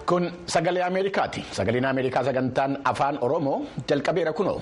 Kun sagalee Ameerikaati. Sagaleen Ameerikaa sagantaan afaan Oromoo jalqabeera kunoo.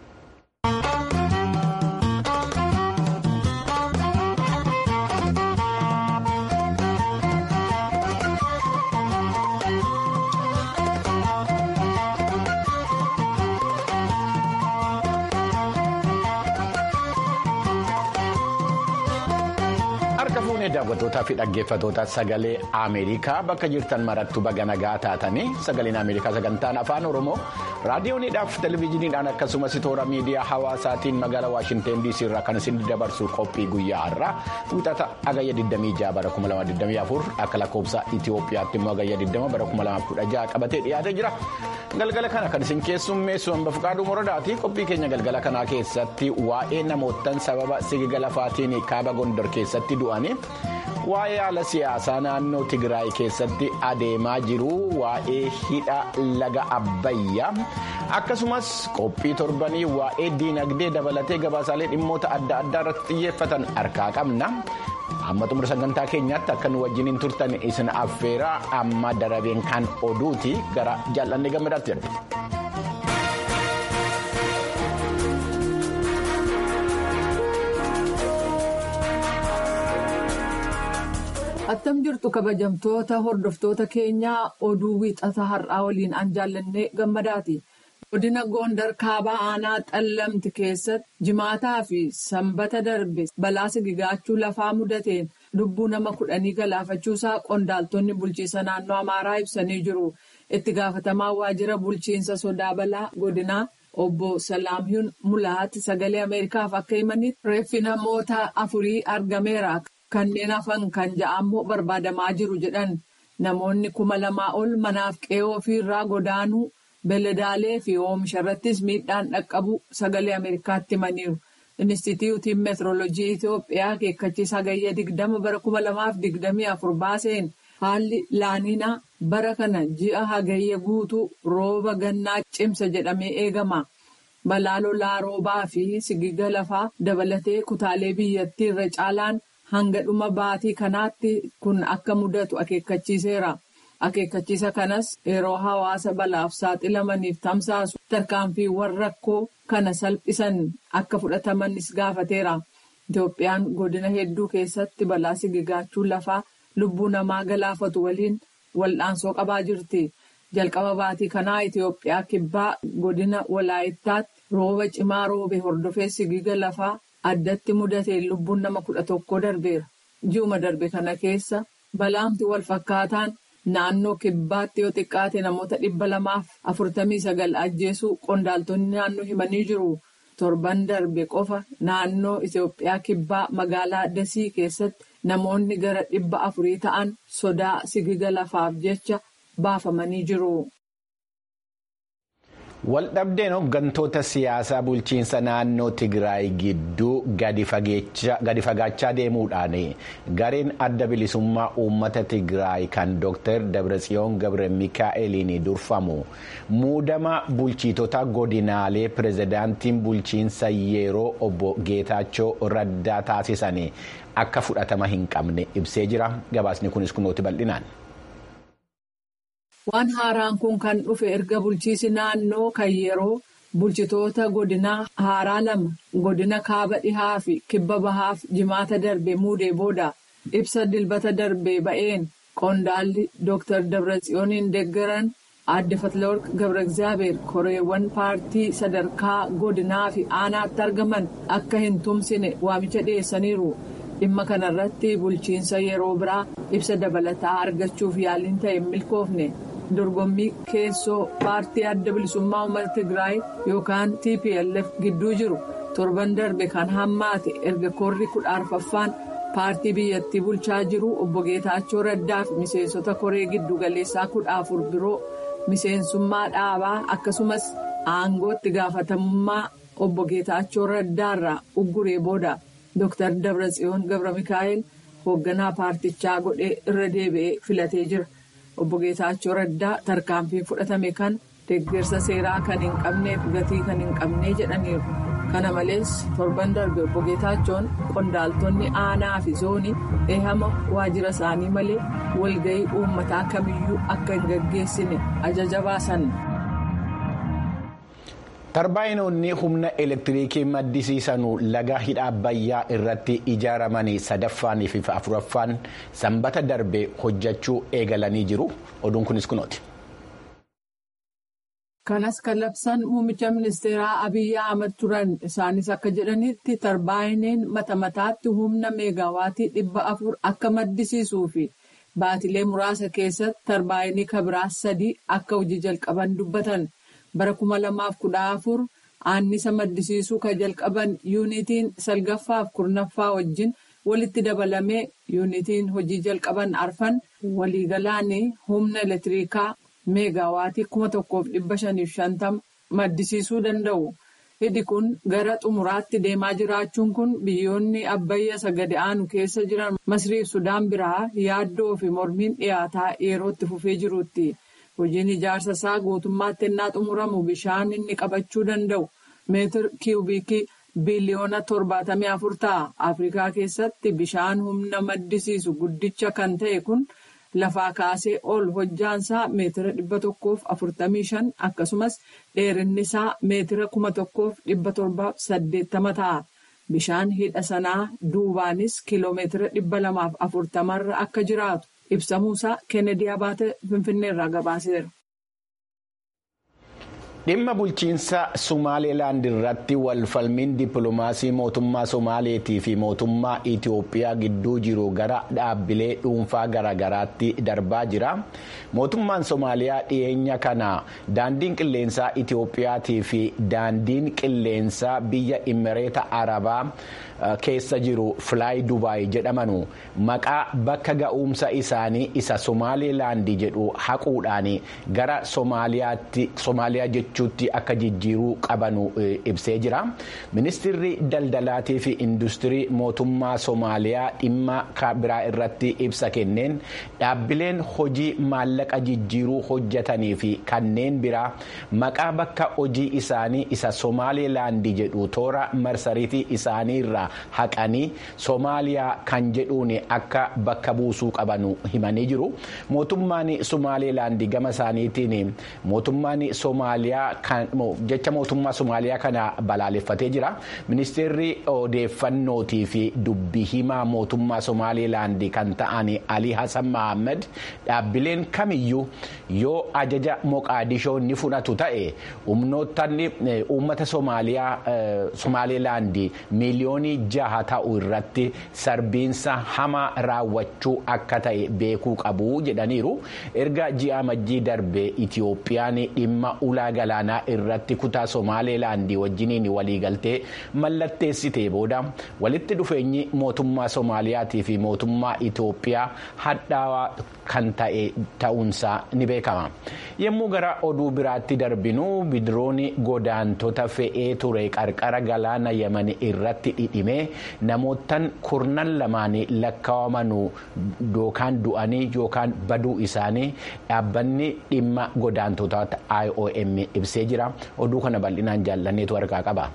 Harka fuunee daawwattootaa fi dhaggeeffattoota sagalee Ameerikaa bakka jirtan marattu baga nagaa taatanii sagaleen Ameerikaa sagantaan afaan Oromoo raadiyooniidhaaf televezyiiniidhaan akkasumas toora miidiyaa hawaasaatiin magaalaa Waashinteen DC irraa kan isin dabarsu qophii guyyaa har'aa wixata agayya 26 bara 2024 akka lakkoofsa Itoophiyaatti immoo agayya 20 bara 2016 qabatee dhiyaatee jira. Galgala kana kan isin keessummeessu hamba fuqaaduu moradaati qophii keenya galgala kanaa keessatti waa'ee namootaan sababa sigiga lafaatiin kaaba gondor keessatti du'anii waa'ee haala siyaasaa naannoo Tigraay keessatti adeemaa jiru waa'ee hidha laga Abbayyaa akkasumas qophii torbanii waa'ee diinagdee dabalatee gabaasaalee dhimmoota adda addaa irratti xiyyeeffatan harkaa qabna. amma xumura sagantaa keenyaatti akka nu wajjiniin turtan isin affeeraa amma darabeen kan oduuti gara jaallanne gammadaatti jedhu. Attam jirtu kabajamtoota hordoftoota keenyaa oduu wiixata har'aa waliin an jaallanne gammadaati. Godina Gondar kaabaa aanaa xallamti keessatti jimaataa fi sanbata darbe balaa sigigaachuu lafaa mudateen lubbuu nama kudhanii galaafachuusaa qondaaltonni bulchiinsa naannoo Amaaraa ibsanii jiru. Itti gaafatamaa waajjira bulchiinsa sodaa balaa godinaa obbo Salaamiyuun Mulaati sagalee Ameerikaaf akka himanitti reeffi namoota afurii argameera. Kanneen hafan kan ja'ammoo barbaadamaa jiru jedhan namoonni kuma lamaa ol manaaf qe'oo ofiirraa godaanuu. Beeladaalee fi oomisha irrattis miidhaan dhaqqabu sagalee Ameerikaatti himaniiru. Inistituutiin meetirooloojii Itoophiyaa akeekkachiisa hagayya digdama bara kuma lamaaf digdamii afur baaseen haalli laaniinaa bara kana ji'a hagayya guutuu rooba gannaa cimsa jedhamee eegama. Balaa lolaa roobaa fi sigiga lafaa dabalatee kutaalee biyyattii irra caalaan hanga dhuma baatii kanaatti kun akka mudatu akeekkachiiseera. Akeekkachiisa kanas yeroo hawaasa balaaf saaxilamaniif tamsaasu tarkaanfiiwwan rakkoo kana salphisan akka fudhatamanis gaafateera. Itoophiyaan godina hedduu keessatti balaa sigigaachuu lafaa lubbuu namaa galaafatu waliin wal'aansoo qabaa jirti. Jalqaba baatii kanaa Itoophiyaa kibbaa godina walaayittaatti rooba cimaa roobe hordofee sigiga lafaa addatti mudateen lubbuun nama kudha tokko darbeera. Ji'uma darbe kana keessa balaamti wal fakkaataan. Naannoo kibbaatti yoo xiqqaate namoota dhibba lamaaf afurtamii sagal ajjeesuu qondaaltonni naannoo himanii jiru. Torban darbe qofa naannoo Itoophiyaa kibbaa magaalaa Dasii keessatti namoonni gara dhibba afurii ta'an sodaa sigiga lafaaf jecha baafamanii jiru. Waldhabdeen hooggantoota siyaasaa bulchiinsa naannoo Tigraay gidduu gadi fagaachaa deemuudhaan gareen adda bilisummaa uummata Tigraay kan Dr. Dabratsiyoon Gabre Mikaa'eliin durfamu muudama bulchiitota godinaalee pirezidaantiin bulchiinsa yeroo obbo Geetaachoo Raddaa taasisan akka fudhatama hin qabne ibsee jira. Gabaasni kunis kunooti bal'inaan. Waan haaraan kun kan dhufe erga bulchiisi naannoo kan yeroo bulchitoota godinaa haaraa lama godina kaaba dhihaa fi kibba bahaaf jimaata darbe muudee booda ibsa dilbata darbe ba'een qondaalli Dr. Dabratsiyooniin deeggaran aadde Fatlaworq Gabra Egzaabeer koreewwan paartii sadarkaa godinaa fi aanaatti argaman akka hin tumsine waamicha dhiyeessaniiru. Dhimma kanarratti bulchiinsa yeroo biraa ibsa dabalataa argachuuf yaaliin ta'e hin milkoofne. dorgommii keessoo paartii adda bilisummaa uummata Tigraay yookaan TPLF gidduu jiru torban darbe kan hammaate erga korri kudha arfaffaan paartii biyyattii bulchaa jiru obbo Geetaachoo Raddaa fi miseensota koree giddu galeessaa kudha afur biroo miseensummaa dhaabaa akkasumas aangootti gaafatamummaa obbo Geetaachoo Raddaarraa ugguree booda Dr. Dabratsiyoon Gabra Mikaa'el hoogganaa paartichaa godhee irra deebi'ee filatee jira. Obbo Geetaachoo Raddaa tarkaanfiin fudhatame kan deeggarsa seeraa kan hin qabneef gatii kan hin qabnee jedhaniiru. kana malees torban darbe obbo Geetaachoon qondaaltonni aanaa fi zoonii eehama waajjira isaanii malee walga'ii uummataa kamiyyuu akka hin gaggeessine ajaja baasan. tarbaayinoonni humna elektiriikii maddisiisanuu laga hidha abbayyaa irratti ijaaramanii sadaffaanii fi afuraffaan sanbata darbe hojjechuu eegalanii jiru oduun kunis kunooti. kanas kan labsan muummicha ministeeraa abiyyi ahmad turan isaanis akka jedhanitti tarbaayiniin mata mataatti humna meegaawaatii dhibba afur akka maddisiisuu fi baatilee muraasa keessatti tarbaayinii kabiraas sadii akka hojii jalqaban dubbatan. bara kuma lamaaf kudha afur annisa maddisiisuu kan jalqaban yuunitiin salgaffaaf kurnaffaa wajjin walitti dabalamee yuunitiin hojii jalqaban arfan waliigalaan humna elektiriikaa meegaawaatii kuma tokkoof dhibba shaniif shantama maddisiisuu danda'u. hidhi kun gara xumuraatti deemaa jiraachuun kun biyyoonni abbayya sagade aanu keessa jiran masriif sudaan biraa yaaddoo fi mormiin dhiyaataa yerootti fufee jiruutti. hojiin ijaarsa isaa guutummaatti ennaa xumuramu bishaan inni qabachuu danda'u meetir kiiwubiikii biliyoona torbaatamii afur ta'a afrikaa keessatti bishaan humna maddisiisu guddicha kan ta'e kun lafaa kaasee ol hojjaansaa meetira dhibba tokkoof afurtamii shan akkasumas dheerinni isaa meetira kuma tokkoof dhibba torbaaf saddeettama ta'a bishaan hidha sanaa duubaanis kiiloomeetira dhibba lamaaf afurtamarra akka jiraatu. ibsamuusaa kennedy abaate finfinneerraa gabaaseera. dhimma bulchiinsa sumaaleelaand irratti walfalmiin dippiloomaasii mootummaa somaaleetii fi mootummaa itiyoophiyaa gidduu jiru gara dhaabbilee dhuunfaa garaagaraatti darbaa jira mootummaan somaaliyaa dhiyeenya kana daandiin qilleensaa itiyoophiyaatii fi daandiin qilleensaa biyya imireeta arabaa keessa jiru filaay dubaay jedhamanu maqaa bakka ga'umsa isaanii isa somaaleelaand jedhu haquudhaan gara somaaliyaa jechuutti akka jijjiiruu qabanu ibsee jira ministirri daldalaatii fi industirii mootummaa somaaliyaa dhimma biraa irratti ibsa kenneen dhaabbileen hojii maallaqa jijjiiruu hojjetanii fi kanneen biraa maqaa bakka hojii isaanii isa somaaleelaand jedhu toora marsariitii isaanii irraa haqanii soomaaliyaa kan jedhuun akka bakka buusuu qabanu himanii jiru mootummaan somaaleelaand gama isaaniitiin mootummaan soomaaliyaa jecha mootummaa somaaliyaa kana balaaleffatee jira ministeerri odeeffannootii fi dubbi himaa mootummaa somaalilaand kan ta'an alii hasan mahammad dhaabbileen kamiyyuu yoo ajaja moqaadishoo ni fudhatu ta'e humnoottan uummata somaalilaand miiliyoonii jaha ta'u irratti sarbiinsa hamaa raawwachuu akka ta'e beekuu qabu jedhaniiru erga ji'a majjii darbe itiyoophiyaan dhimma ulaa galaanaa irratti kutaa somaalilaandii wajjiniin waliigaltee mallatteessitee booda walitti dhufeenyi mootummaa soomaaliyaatii fi mootummaa itiyoophiyaa hadhaawaa kan ta'e ta'uunsaa ni beekama yommuu gara oduu biraatti darbinu bidiroonni godaantota fe'ee ture qarqara galaana yaman irratti dhidhimee namootaan kurnan lamaan lakkaawamanu yookaan du'anii yookaan baduu isaanii dhaabbanni dhimma godaantotaa IOM ibsee jira oduu kana bal'inaan jaallanneetu harkaa qaba.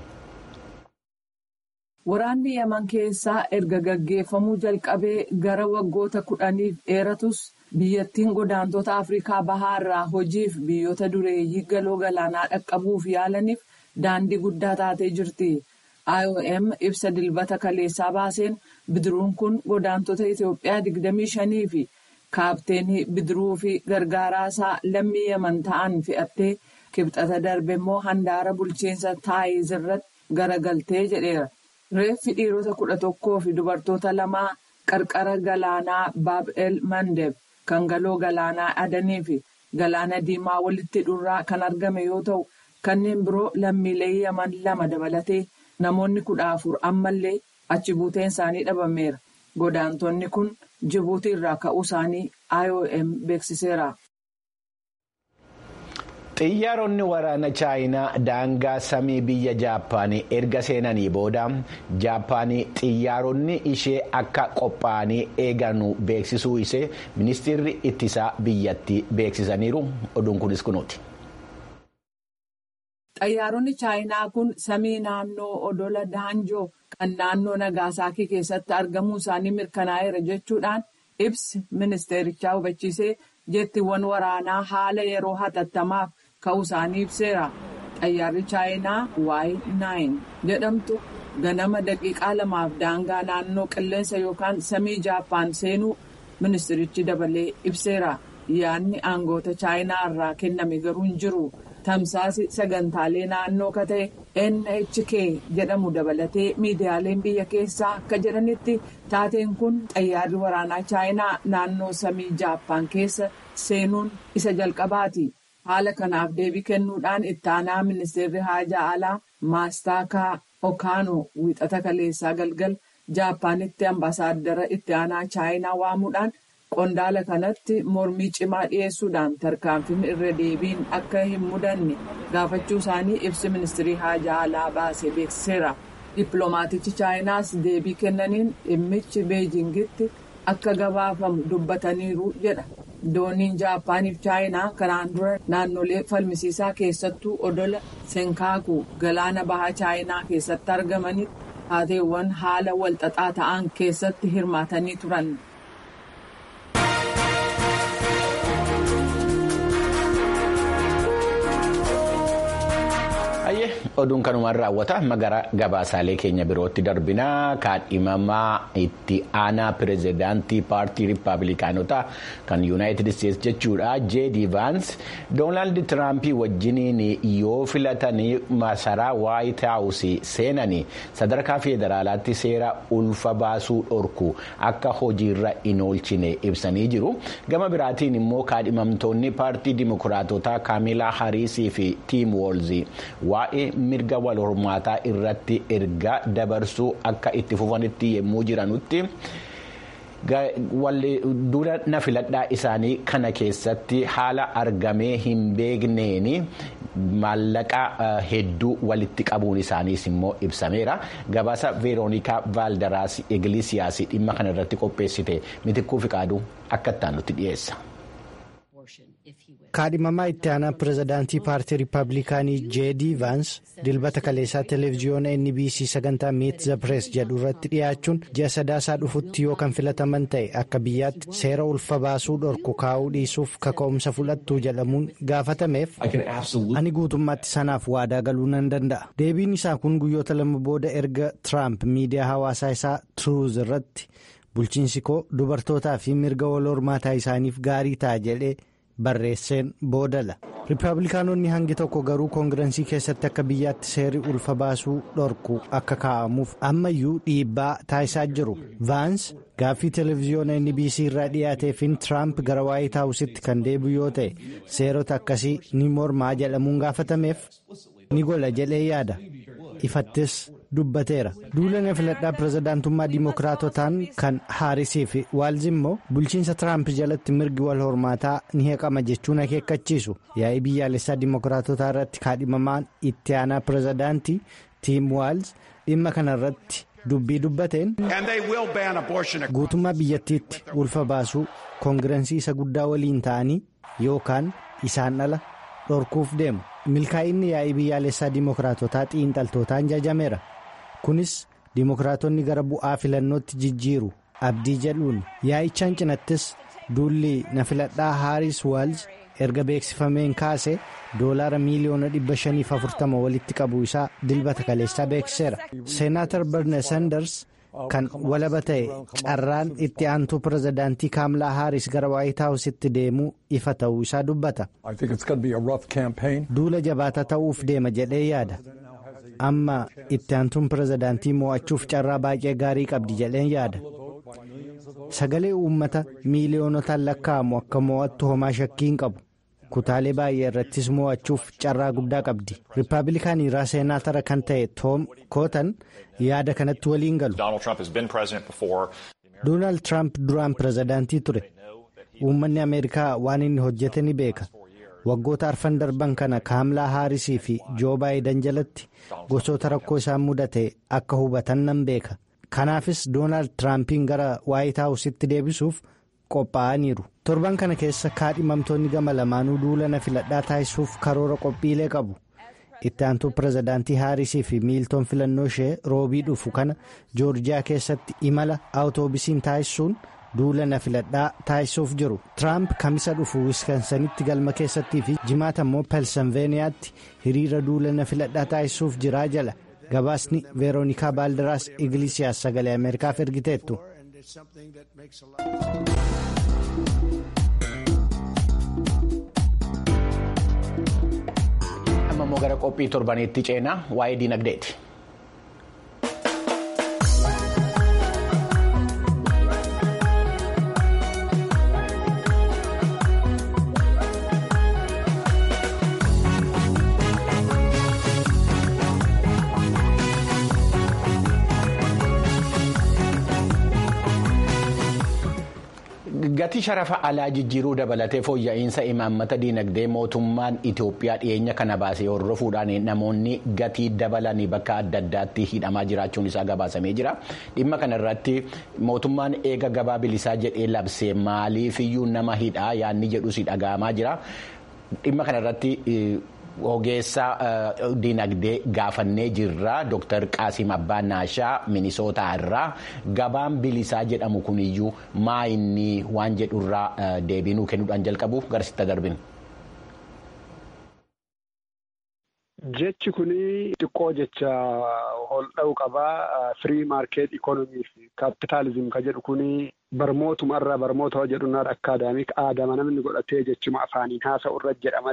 Waraanni Yaman keessaa erga gaggeeffamuu jalqabee gara waggoota kudhaniif dheeratus biyyattiin godaantota Afrikaa Bahaa irraa hojiif biyyoota dureeyyii galoo galaanaa dhaqqabuuf yaalaniif daandii guddaa taatee jirti. IOM ibsa dilbata kaleessaa baaseen bidiruun kun godaantota Itoophiyaa 25 fi kaapteenii bidiruu fi gargaaraasaa lammii Yaman ta'an fe'attee kibxata darbe immoo handaara bulchiinsa taayiz irratti garagaltee jedheera. Reeffi dhiirota kudha tokkoo fi dubartoota lamaa qarqara galaanaa Baab-el Mandeb kan galoo galaanaa Adanii fi galaana Diimaa walitti dhurraa kan argame yoo ta'u kanneen biroo lammiilee Yaman lama dabalatee namoonni kudha afur ammallee achi buuteen isaanii dhabameera. Godaantonni kun Jibuutii irraa ka'uu isaanii IOM beeksiseera. xiyyaaronni waraana chaayinaa daangaa samii biyya jaappaan erga seenanii booda jaappaan xiyyaaronni ishee akka qophaa'anii eeganu beeksisuu ishee ministeerri ittisaa biyyatti beeksisaniiru oduun kunis kunuuti. Xayyaaronni chaayinaa kun samii naannoo odola daanjoo kan naannoo Nagaasaakii keessatti argamuu isaanii mirkanaa'eera jechuudhaan ibsi ministeerichaa hubachiisee jettiiwwan waraanaa haala yeroo hatattamaaf ka'uu isaanii ibseera. Xayyaarri chaayinaa Y9 jedhamtu ganama daqiiqaa lamaaf daangaa naannoo qilleensa yookaan samii Jaappaan seenuu ministerichi dabalee ibseera. Yaadni aangoota chaayinaa irraa kenname garuu hin jiru. Tamsaasi sagantaalee naannoo ka ta'e NHK jedhamu dabalatee miidiyaaleen biyya keessaa akka jedhanitti taateen kun xayyaarri waraanaa chaayinaa naannoo samii Jaappaan keessa seenuun isa jalqabaati. Haala kanaaf deebii kennuudhaan itti aanaa ministeerri haajaa alaa Maastaakaa Okaanoo wiixata kaleessaa galgal Jaappaanitti ambaasaaddara itti aanaa chaayinaa waamuudhaan. Qondaala kanatti mormii cimaa dhiyeessuudhaan tarkaanfiin irra deebiin akka hin mudanne gaafachuu isaanii ibsi ministirii haajaa alaa baasee beeksiseera. Dippiloomaatichi chaayinaas deebii kennaniin dhimmichi beejingitti akka gabaafamu dubbataniiru jedha. Dooniin Jaappaaniif chaayinaa kanaan dura naannolee falmisiisaa keessattuu odola Senkaaku galaana bahaa chaayinaa keessatti argamanitti taateewwan haala walxaxaa ta'an keessatti hirmaatanii turan. oduun kanumaan raawwata magara gabaasaalee keenya birootti darbinaa kaadhimamaa itti aanaa pirezidaantii paartii riippaabilikaanotaa kan yuunaayitid isteetsi jechuudha jeedi vaans doonaald tiraampii wajjiniin yoo filatanii masaraa waayit haawusii seenanii sadarkaa federaalaatti seera ulfa baasuu dhorku akka hojiirra hin oolchine ibsanii jiru gama biraatiin immoo kaadhimamtoonni paartii dimokiraatotaa kaamilaa hariisii fi tiim woolzii waa'ee mirga wal hormaataa irratti erga dabarsuu akka itti fufanitti yommuu jiranutti dura na filadhaa isaanii kana keessatti haala argamee hin beekneen maallaqa hedduu walitti qabuun isaaniis immoo ibsameera gabaasa veeroonikaa vaaldaraas igilisiyaas dhimma kana irratti qopheessite mitikkuu fiqaaduu akka ittaan nutti dhiyeessa. kaadhimamaa itti aanaa pirezidaantii paartii riippaabilikaanii jeedii vaans dilbata kaleessaa televiziyoona nbc sagantaa miit the press jedhu irratti dhiyaachuun ji'a sadaasaa dhufutti yoo kan filataman ta'e akka biyyaatti seera ulfa baasuu dhorku kaa'uu dhiisuuf kaka'umsa fudhattuu jedhamuun gaafatameef ani guutummaatti sanaaf waadaa galuu nan danda'a deebiin isaa kun guyyoota lama booda erga tiraamp miidiyaa hawaasaa isaa turuuz irratti bulchiinsi koo dubartootaa fi mirga wal hormaataa isaaniif gaarii ta'a jedhee. barreesseen boodala riippaabilikaanonni hangi tokko garuu koongirensii keessatti akka biyyaatti seerri ulfa baasuu dhorku akka kaa'amuuf ammayyuu dhiibbaa taasisaa jiru vaans gaaffii televiziyoona nbc irraa dhiyaateefin tiraamp gara waayit haawusitti kan deebi'u yoo ta'e seerota akkasii ni mormaa jedhamuun gaafatameef ni gola jedhee yaada ifattis dubbateera duula filadhaa pirezidaantummaa diimokiraatotaan kan haarisii fi waalzi immoo bulchiinsa tiraamp jalatti mirgi wal hormaataa ni heqama jechuun akeekkachiisu yaa'ii biyyaalessaa diimokiraatotaa irratti kaadhimamaan itti aanaa pirezidaantii tiim waalz dhimma kana irratti dubbii dubbateen guutummaa biyyattiitti ulfa baasuu koongirensii isa guddaa waliin ta'anii yookaan isaan ala dhorkuuf deemu milkaa'inni yaa'ii biyyaalessaa diimokiraatotaa xiinxaltootaan jajameera. kunis diimokiraatonni gara bu'aa filannootti jijjiiru abdii jedhuun yaa'ichaan cinattis duulli na filadhaa haaris waalz erga beeksifameen kaase doolaara miiliyoona 540 walitti qabu isaa dilbata kaleessaa beeksiseera seenaatar berne sanders kan walaba ta'e carraan itti aantuu pirezidaantii kaamlaa haaris gara waayit haawusitti deemuu ifa ta'uu isaa dubbata duula jabaataa ta'uuf deema jedhee yaada. amma itti aantuun pirezidaantii mo'achuuf carraa baay'ee gaarii qabdi jedheen yaada sagalee uummata miiliyoonotaan lakkaa'amu akka mo'attu homaa shakkii hin qabu kutaalee baay'ee irrattis mo'achuuf carraa guddaa qabdi riippaabilikaanii irraa seenaatara kan ta'e toom kootan yaada kanatti waliin galu doonaald tiraamp duraan pirezidaantii ture uummanni ameerikaa waan inni hojjete ni beeka. waggoota arfan darban kana kaamlaa haarisii fi joo baayidan jalatti gosoota rakkoo isaan mudate akka hubatan nan beeka kanaafis doonaald tiraampiin gara waayit haawusitti deebisuuf qophaa'aniiru torban kana keessa kaadhimamtoonni gama lamaanuu duula na filadhaa taasisuuf karoora qophiilee qabu itti aantuu pirezidaantii haarisii fi miiltoon filannoo ishee roobii dhufu kana joorjiyaa keessatti imala awutoobisiin taasisuun duula na filadhaa taasisuuf jiru tiraamp kamisa dhufu wiskansanitti galma keessattii fi jimaata immoo pensilveeniyaatti hiriira duula na filadhaa taasisuuf jiraa jala gabaasni veeroonikaa baaldiraas igilisiyaas sagalee ameerikaaf ergiteettu. amma immoo gara qophii torbaniitti ceenaa waa'ee diinagdeeti. Gatii sharafa alaa jijjiiruu dabalatee fooyya'insa imaammata diinagdee mootummaan Itoophiyaa dhiyeenya kana baasee hordofuudhaan namoonni gatii dabalanii bakka adda addaatti hidhamaa jiraachuun isaa gabaasamee jira. Dhimma kana irratti mootummaan eega gabaa bilisaa jedhee labsee maaliifiyyuu nama hidhaa yaadni jedhus dhaga'amaa jira. Dhimma kana irratti ogeessa diinagdee gaafannee jirra Dr. Qaasim Abbaa Naashaa Minisootaa irraa gabaan bilisaa jedhamu kuniyyuu maa inni waan jedhurraa deebiinuu kennuudhaan jalqabu garsitti darbin. Jechi kuni xiqqoo jecha holdha'uu qabaa firii maarkeet ikoonomii fi kaapitaalizim ka jedhu kuni barmootuma irraa barmoota jedhunaa akkaadaamik aadama namni godhatee jechuma afaaniin haasa'u irra jedha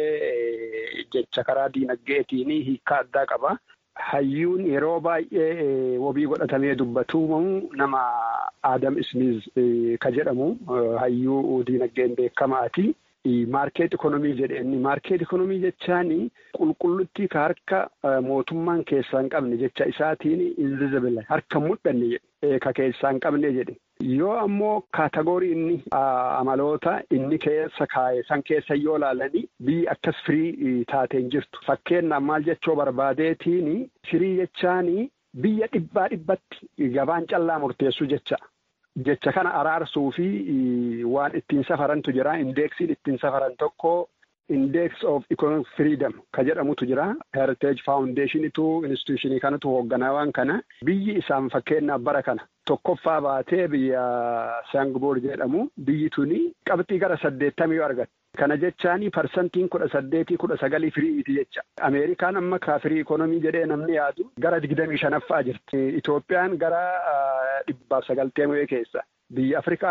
malee jecha karaa diinagdeetiin hiika addaa qaba. Hayyuun yeroo baay'ee wabii godhatamee dubbatu nama Aadam Ismiiz ka jedhamu hayyuu diinagdeen beekamaati. Maarkeet ikonomii jedheenni maarkeet ikonomii jechaan qulqulluttii ka harka mootummaan keessaa hin qabne jecha isaatiin invizibile harka mul'anne jedhe ka keessaa hin qabne jedhe yoo ammoo kaatagorii inni amaloota inni keessa kaa'e san keessa yoo ilaalanii biyyi akkas firii taateen jirtu fakkeenyaaf maal jechoo barbaadeetiin firii jechaan biyya dhibbaa dhibbatti gabaan callaa murteessu jecha. Jecha kana araarsuu fi waan ittiin safarantu jira. Indeeksiin ittiin safaran tokko Indeeks of Economic Freedom ka jedhamutu jira. Heritage Foundationitu instituushinii kanatu hoogganaa waan kana. Biyyi isaan fakkeenyaaf bara kana tokkoffaa baatee biyya Sangboor jedhamu. Biyyi tuni qabxii gara saddeettamii argatte. Kana jechaan parsantiin kudha saddeetii kudha sagalii firiiti jecha. Ameerikaan amma kaa firii ikonomii jedhee namni yaadu gara digdamii shanaffaa jirti. Itoophiyaan gara dhibbaaf sagalteemee keessa. Biyya Afrikaa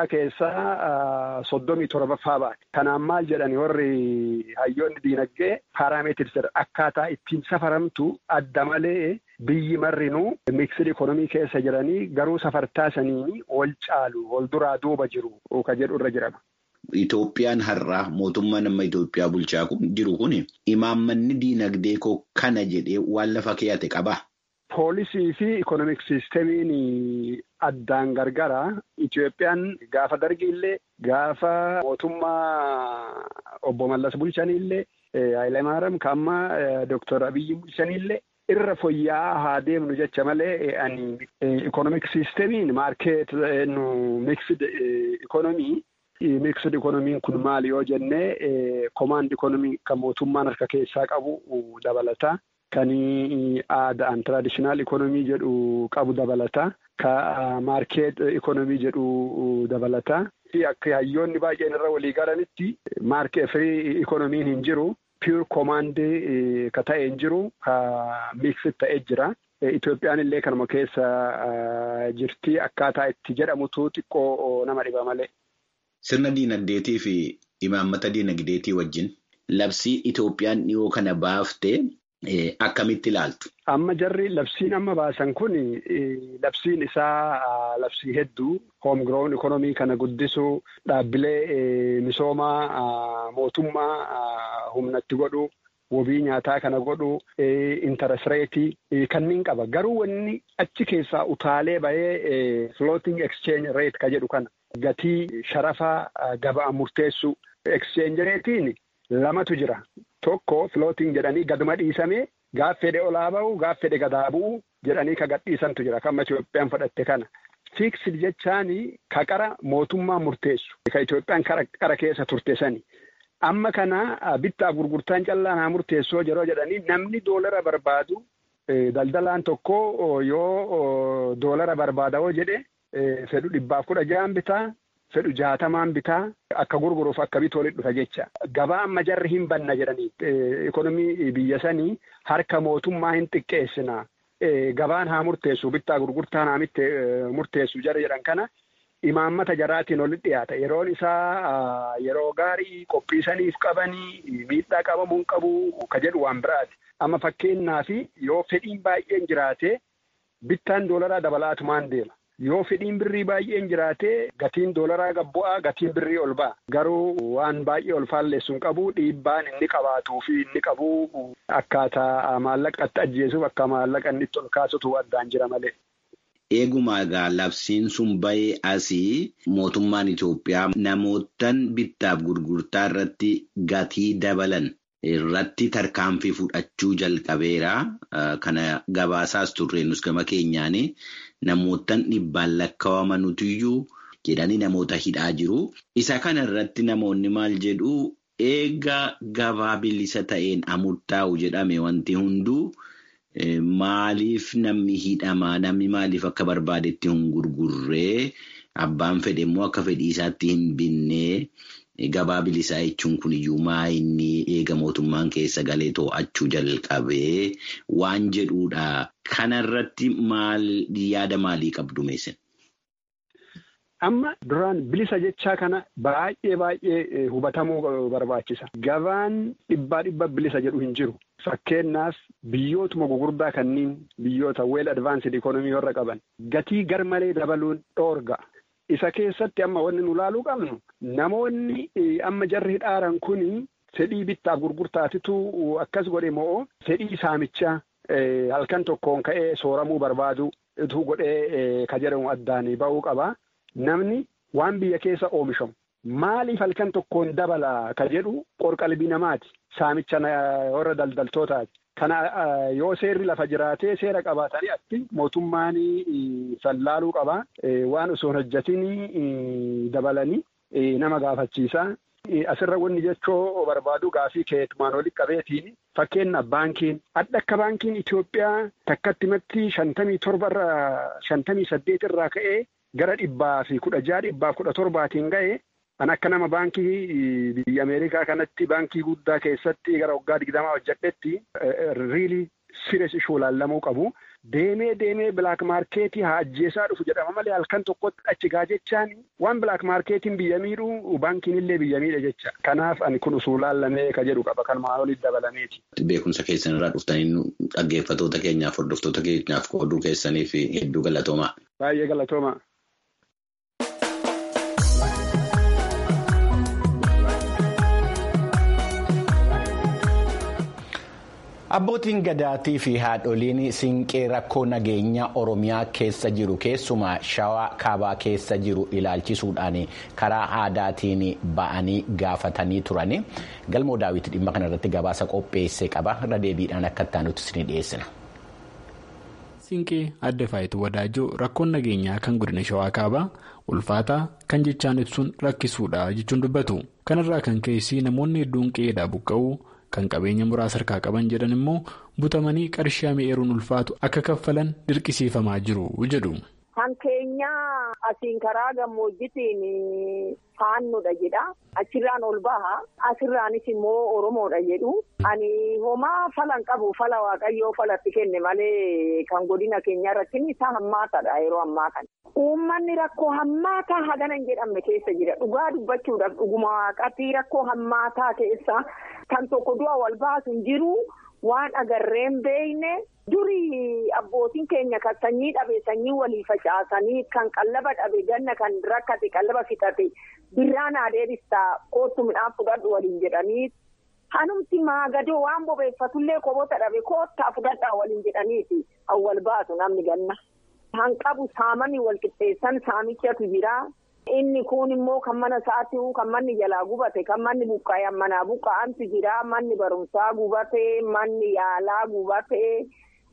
keessaa soddomii torbaffaa baate. Kanaan maal jedhani warri hayyoonni diinagdee paaraameetiris akkaataa ittiin safaramtu adda malee biyyi marrinuu miksidi ikonomii keessa jiranii garuu safartaa saniin wal caalu wal duraa duuba jiru ka jedhu irra jirama. Itoophiyaan har'aa mootummaa nama Itoophiyaa bulchaa jiru kun imaammanni diinagdee koo kana jedhee waan lafa keeyate qabaa? Poolisii fi ikonomik siistemiin addaan gargara. Itoophiyaan gaafa dargiillee gaafa mootummaa obbo Mallas bulchanillee Hayilamaariyaam kaamma Dooktar Abiyyi bulchanillee irra fooyya'aa haa deemnu jecha malee ani ikonomik siistemiin maarkeet nu miksid ikonomii. Miksid ikonomiin kun maali yoo jennee komaand ikonomii kan mootummaan harka keessaa qabu dabalata. Kan aadaan tiraadishinaal ikonomii jedhu qabu dabalata. Ka maarkeet ikonomii jedhu dabalata. Akka hayyoonni baay'een irra walii galanitti maarkeet firii ikonomiin hin jiru. Piyur komaandii ka ta'e hin jiru. Ka miksid ta'e jira. Itoophiyaan illee kanuma keessa jirti. Akkaataa itti jedhamutu xiqqoo nama dhiba malee. Sirna diinagdeetii fi imaammata diinagdeetii wajjin labsii Itoophiyaan dhiyoo kana baaftee akkamitti ilaaltu? Amma jarri labsiin amma baasan kun labsiin isaa labsii hedduu hoomgiroon ikonomii kana guddisuu dhaabbilee misoomaa mootummaa humnatti godhu wabii nyaataa kana godhu intarestireetii kanneen qaba. Garuu wanni achi keessaa utaalee bahee floating exchange rate ka jedhu kana. Gatii sharafa gabaa murteessu exchange reetiin lamatu jira. Tokko floating jedhanii gaduma dhiisamee gaaf fedhe olaa bahu gaaf fedhe gadaa bu'u jedhanii ka gadhiisantu jira. Kan Itoophiyaan fudhatte kana. Fiiksid jechaan ka qara mootummaa murteessu. Ka Itoophiyaan qara keessa turte sani. Amma kana bittaa gurgurtaan callaan haa murteessoo yeroo jedhanii namni doolara barbaadu daldalaan tokko yoo doolara barbaada yoo jedhe fedhu dhibbaaf kudha ja'an bitaa fedhu jaatamaan bitaa akka gurguruuf akka bitu walitti dhufa jecha. Gabaa amma jarri hin banna jedhanii ikonomii biyya sanii harka mootummaa hin xiqqeessina. Gabaan haa murteessu bittaa gurgurtaan haa murteessu jara jedhan kana. Imaammata jaraatiin walitti dhiyaata. Yeroon isaa yeroo gaarii qophiisaniif qabanii miidhaa qabamuu hin qabu ka jedhu waan biraati. Amma fakkeenyaaf yoo fedhiin baay'een jiraate bittaan doolaraa dabalaatumaan deema. Yoo fedhiin birrii baay'een jiraate gatiin doolaraa gabbu'aa gatiin birrii ol ba'a. Garuu waan baay'ee ol faalleessu hin qabu dhiibbaan inni qabaatuu fi inni qabu akkaataa maallaqatti ajjeesuuf akka maallaqa inni itti ol kaasutu addaan jira malee. Eeguma egaa labsiin sun bahee asii mootummaan Itoophiyaa namootaan bittaaf gurgurtaa irratti gatii dabalan irratti tarkaanfii fudhachuu jalqabeera. Kana gabaasaas turre nus gama keenyaan namootaan dhibbaan lakkaawamanutuyyuu jedhanii namoota hidhaa jiru. Isa kana irratti namoonni maal jedhuu eega gabaa bilisa ta'een amurtaa'u jedhame wanti hunduu. Maaliif namni hidhamaa namni maaliif akka barbaadetti hin gurgurree abbaan fedhe immoo akka fedhii isaatti hin binnee gabaa bilisaa jechuun kun iyyuu maa inni eega mootummaan keessa galee to'achuu jalqabee waan jedhuudha. Kanarratti maal yaada maalii qabdu meessin? Amma duraan bilisa jechaa kana baay'ee baay'ee hubatamuu barbaachisa. Gabaan dhibbaa dhibba bilisa jedhu hin jiru. Fakkeenyaaf biyyootuma gugurdaa kanneen biyyoota weel advaansed ikonomii warra qaban gatii garmalee dabaluun dhoorga. Isa keessatti amma wanni nu laaluu qabnu namoonni amma jarri hidhaaran kuni fedhii bittaaf gurgurtaatitu akkas godhe moo fedhii saamichaa halkan tokkoon ka'ee sooramuu barbaadu ituu godhee ka jedhamu addaan ba'uu qaba. Namni waan biyya keessa oomishamu maaliif halkan tokkoon dabala ka jedhu qorqalbii namaati. Saamicha warra daldaltootaati. Kana yoo seerri lafa jiraatee seera qabaatanii atti mootummaan sallaaluu qaba. Waan osoo hin hojjetin dabalanii nama gaafachiisa. Asirra wanni jechoo barbaadu gaafii keetumaan walitti qabeetiin fakkeenyaaf baankiin adda akka baankiin Itoophiyaa takkatti matti shantamii torba irraa shantamii saddeet irraa ka'ee gara dhibbaa fi kudha jaha dhibbaaf kudha torbaatiin ga'e. Kan akka nama baankii biyya Ameerikaa kanatti baankii guddaa keessatti gara waggaa digdamaa hojjedhetti riilii sires ishuu laallamuu qabu. Deemee deemee bilaak maarkeetii haa ajjeesaa dhufu jedhama malee halkan tokkotti achi gaa jechaan waan bilaak maarkeetiin biyya miidhuu baankiin illee biyya miidha jecha. Kanaaf ani kun usuu laallamee ka jedhu qaba kan maaliif dabalameeti. Beekumsa keessan irraa dhuftanii dhaggeeffatoota keenyaaf hordoftoota keenyaaf qooduu keessaniif hedduu galatoomaa. Baay'ee galatoomaa. Abbootiin gadaatii fi haadholiin siinqee rakkoo nageenya Oromiyaa keessa jiru keessumaa shawaa kaabaa keessa jiru ilaalchisuudhaan karaa aadaatiin ba'anii gaafatanii turani. Galmoo daawwitii dhimma kanarratti gabaasa qopheessee qaba. Irra deebiidhaan akka itti ni dhiyeessina. Siinqee adda faayituu wadaajoo rakkoon nageenyaa kan godina shawaa kaabaa ulfaataa kan jechaan ibsuun rakkisuudha jechuun dubbatu. Kanarraa kan keessi namoonni hedduun qe'eedhaa buqqa'uu. Kan qabeenya muraasa harkaa qaban jedhan immoo butamanii qarshii mi'eeruun ulfaatu akka kaffalan dirqisiifamaa jiru jedhu. Kan keenya asiin karaa gammoojjitiin faannudha jedha. Achirraan ol baha. Asirraanis immoo Oromoodha jedhu. Ani homaa falan qabu fala waaqayyoo falatti kenne malee kan godina keenya irratti isaa hammaataadha yeroo ammaa kana. Uummanni rakkoo hammaataa hagana hin jedhamne keessa jira. Dhugaa dubbachuudhaaf dhuguma waaqatti rakkoo hammaataa keessa kan tokko du'a wal baasu hin jiru. Waan agarreen beeyne durii abbootiin keenya kan sanyii dhabe sanyii walii facaasanii kan qallaba dhabe ganna kan rakkate qallaba fixate birraan haa deebistaa kootu midhaan fudhadhu waliin jedhanii hanumti maagadoo waan bobeeffatullee qobota dhabe koottaa fudhadhaa waliin jedhaniiti awwal baatu namni ganna. Hanqabu saamanii wal qixxeessan saamichatu jira. Inni kun immoo kan mana isaatti kan manni jalaa gubate kan manni buqqa'e manaa buqqa'antu jira manni barumsaa gubate manni yaalaa gubate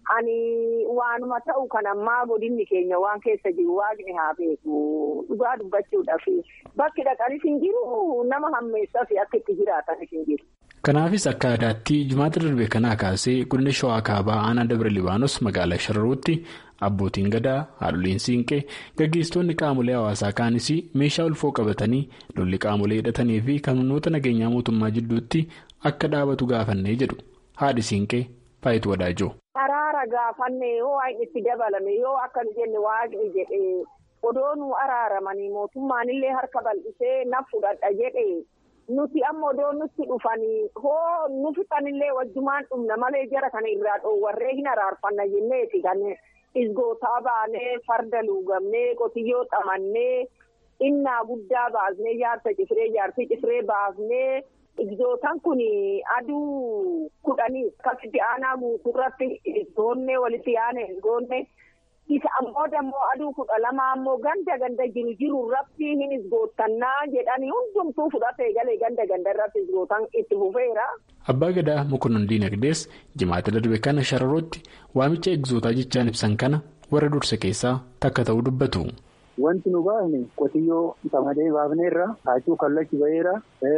Ani waanuma ta'u kan ammaa godinni keenya waan keessa jiru waaqni haa beeku dhugaa dubbachuudhaaf bakki dhaqanis hin jiru nama hammeessaaf akka itti jiraatanis hin jiru. Kanaafis akka aadaatti jimaata darbe kanaa kaasee godina shawaa kaabaa aanaa dabra libaanos magaalaa shararuutti abbootiin gadaa haadholiin siinqee gaggeessitoonni qaamolee hawaasaa kaanis meeshaa ulfoo qabatanii lolli qaamolee hidhatanii fi humnoota nageenyaa mootummaa jidduutti akka dhaabatu gaafannee jedhu haadhi siinqee faayitu wadaajoo. Araara gaafanne yoo waaqni itti dabalame yoo akka jenne waaqni jedhee odoo nu araaramanii mootummaanillee harka bal'isee na fudhadha jedhee. Nuti amma odoo nutti dhufanii hoo nu fixanillee wajjumaan dhumna malee jara kana irraa dhoowwarree hin araarfanna jenneeti kan isgootaa baanee farda luugamnee qotiyyoo xamannee innaa guddaa baasnee jaarsa cifree jaarsi cifree baasnee igzootaan kun aduu kudhanii akkasitti aanaa guutuurratti goonnee walitti aanee goonnee. Isa ammoo dammoo aduu kudha lama ammoo ganda ganda jiru jiru irratti hin isgootannaa jedhanii hundumtuu fudhatee galee ganda ganda irratti isgootan itti fufeera. Abbaa Gadaa Mokonnon Diinagdees jimaata darbe kana shararootti waamicha egzootaa jechaan ibsan kana warra dursa keessaa takka ta'uu dubbatu. Wanti nu baafne qotiyyoo qamadee baafneerra kaachuu kallachi ba'eera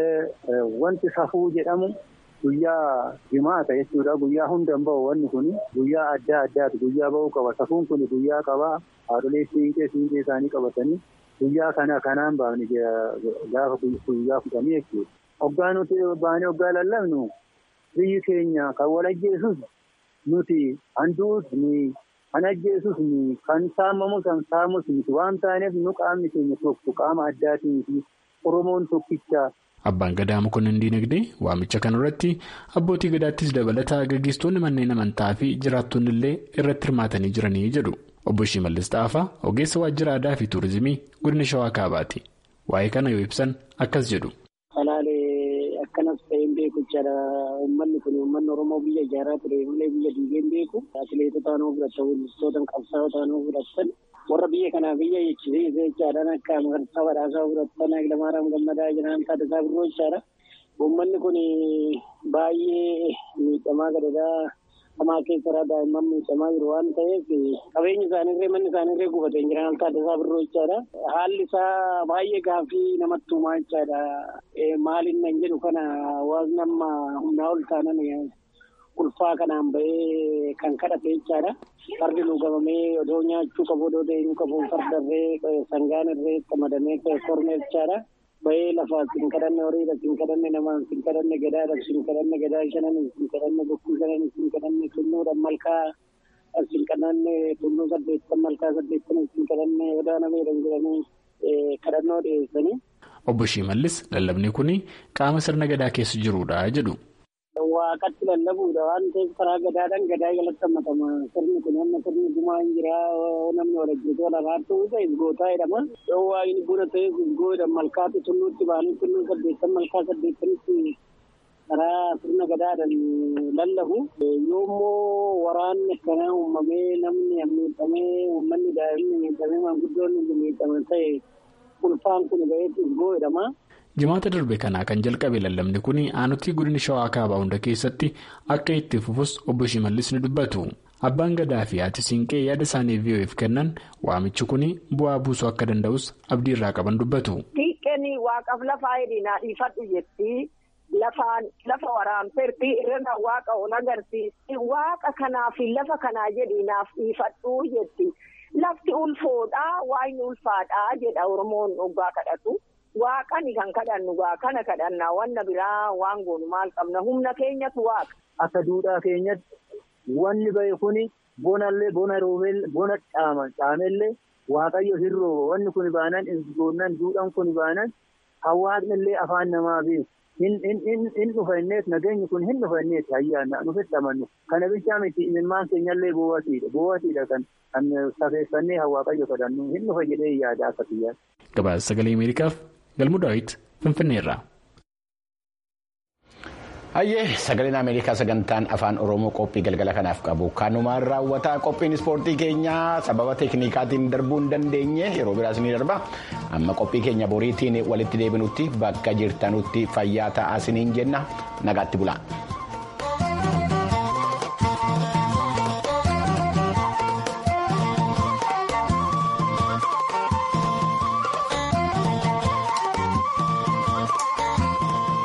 wanti safuu jedhamu. Guyyaa jimaata jechuudha. Guyyaa hundaan bahu wanni kun guyyaa adda addaati. Guyyaa bahuu qaba. Safuun kun guyyaa qabaa. Haadholee siinqee siinqee isaanii qabatanii guyyaa kana kanaan baafne gaafa guyyaa fudhanii jechuudha. Hoggaa nuti baanee hoggaa lallabnu biyyi keenya kan wal ajjeesus nuti handuus ni kan ajjeesus ni kan saamamu kan saamus miti waan taaneef nu qaamni keenya tokko qaama addaatii fi Oromoon tokkicha. Abbaan Gadaa Mokonnon Diinagdee waamicha kanarratti abbootii gadaattis dabalataa gaggeessitoonni manneen amantaa fi jiraattonni illee irratti hirmaatanii jiranii jedhu. Obbo Shimallis Xaafaa ogeessa waajjira aadaa fi tuurizimii godina Shawaa Kaabaati. Waa'ee kana yoo ibsan akkas jedhu. Salaalee akkanas ta'een beeku jechaadha. Uummanni kun uummanni Oromoo biyya ijaaraa ture malee biyya diigeen beeku. Atileetota nuu fudhatan, weellistoota qabsaa'ota nuu fudhatan. warra biyya kanaaf biyya jechisiise jechaadhaan akka amantaa badhaasaa fudhatan Hayilamaariyaam Gammadaa jedhaman Taaddasaa Birroo jechaadha. Uummanni kun baay'ee miidhamaa gadadaa hamaa keessaa daa'imman miidhamaa jiru waan ta'eef qabeenyi isaaniirree manni isaaniirree gubatee hin jiran Taaddasaa Birroo jechaadha. Haalli isaa baay'ee gaaffii namatti uumaa jechaadha. Maaliin nan jedhu kana waaqni amma humnaa ol taanan ulfaa kanaan bahee kan kadhate jechaadha. Fardi luugamamee odoo nyaachuu qabu odoo deemuu qabu fardarree sangaan irree qamadamee kormee jechaadha. Bahee lafaa sin kadhanne horiidha sin kadhanne namaan sin kadhanne gadaadha sin kadhanne gadaa shanan sin kadhanne bokkuu shanan sin kadhanne tulluudhaan malkaa sin kadhanne tulluu saddeettan malkaa saddeettan sin kadhanne odaa nameedhaan jedhanii kadhannoo dhiyeessanii. Obbo Shimallis lallabni kun qaama sirna gadaa keessa jirudha jedhu. Waaqatti lallabuudha waan ta'eef karaa gadaadhaan gadaa jalatti hammatama. Sirni kun amma sirni gumaa hin jira namni wal ajjeesee wal araartuu isa isgootaa jedhama. Yoo waaqni buna ta'eef isgoo jedhama malkaatti tulluutti ba'anii tulluu saddeettan malkaa saddeettanitti karaa sirna gadaadhaan lallabu. Yoommoo waraanni akkanaa uumamee namni miidhamee uummanni daa'imni miidhamee maanguddoonni miidhaman ta'e ulfaan kun ba'eetti isgoo jedhama. Jimaata darbe kanaa kan jalqabe lallabni kun aanutii godina shawaa kaabaa hunda keessatti akka itti fufus obbo Shimallis ni dubbatu. Abbaan gadaa fi haati siinqee yaada isaanii VOF kennan waamichi kun bu'aa buusuu akka danda'us abdii irraa qaban dubbatu. Siiqqeen waaqaaf lafaa hedinaa dhiifadhu jetti. Lafaan lafa waraanteerti irra waaqa ol agarsiisti. Waaqa kanaaf lafa kanaa jedhinaaf dhiifadhu jetti. Lafti ulfoodhaa waayni ulfaadhaa jedha Oromoon dhugaa kadhatu. Waaqani kan kadhannu gaa kana kadhannaa wanna biraa waan goonu maal qabna humna keenyatu waaqa. Akka duudhaa keenyatti wanni bahe kuni bonallee bona roobel bona caama caamellee waaqayyo hirroo wanni kun baanan isgoonnan duudhaan kun baanan hawaasnillee afaan namaa beeku. Hin dhufanneet nageenyi kun hin dhufanneet ayyaana nufitti amannu. Kana bichaa miti imimmaan keenyallee boowwatiidha. Boowwatiidha kan safeeffannee waaqayyo kadhannu hin dhufa jedhee yaada akka biyyaatti. Gabaasa sagalee Ameerikaaf Galmuu Daawit Finfinneerraa. Hayyee sagaleen Ameerikaa sagantaan afaan Oromoo qophii galgala kanaaf qabu kanumaan raawwataa qophiin ispoortii keenyaa sababa teeknikaatiin darbuu hin dandeenye yeroo biraas ni darba amma qophii keenya boriitiin walitti deebinutti bakka jirtanutti fayyaa ta'aa isiniin jenna nagaatti bulaa.